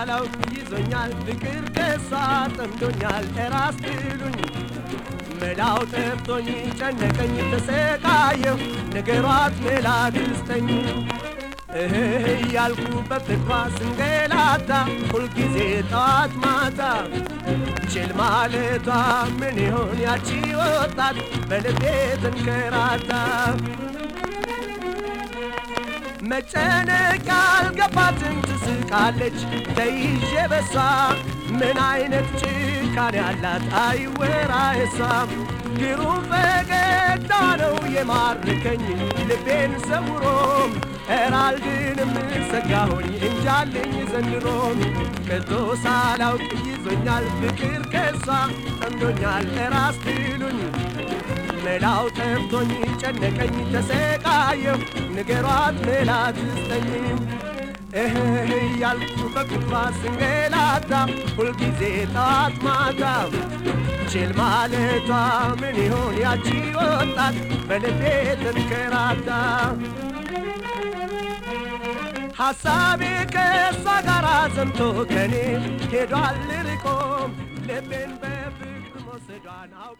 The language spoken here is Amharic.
ሳላውቅ ይዞኛል ፍቅር ከሷ ጠምዶኛል እራስ ትሉኝ መላው ጠፍቶኝ ጨነቀኝ ተሰቃየሁ ነገሯት መላ ትስጠኝ እህ እያልኩ በፍቅሯ ስንገላታ ሁልጊዜ ጠዋት ማታ ችል ማለቷ ምን ይሆን ያቺ ወጣት በልቤ ተንከራታ መጨነቅ ያልገባትን ትስቃለች ተይዤ በሷ ምን አይነት ጭካኔ ያላት አይወራ የሷም ግሩም ፈገግታ ነው የማርከኝ ልቤን ሰውሮም ኤራልድንም ሰጋሆኝ እንጃልኝ ዘንድሮም ከቶ ሳላውቅ ይዞኛል ፍቅር ከሷ ጠምዶኛል እራስ ትሉኝ መላው ጠፍቶኝ ጨነቀኝ ተሰቃየሁ ንገሯት መላ ትስጠኝም እህ እያልኩ በፍቅሯ ስንገላታ ሁልጊዜ ጠዋት ማታ ችል ማለቷ ምን ይሆን ያቺ ወጣት በልቤ ተንከራታ ሐሳቤ ከእሷ ጋር ዘምቶ ከኔ ሄዷል ርቆም ልቤን በፍቅር መውሰዷን አውቅ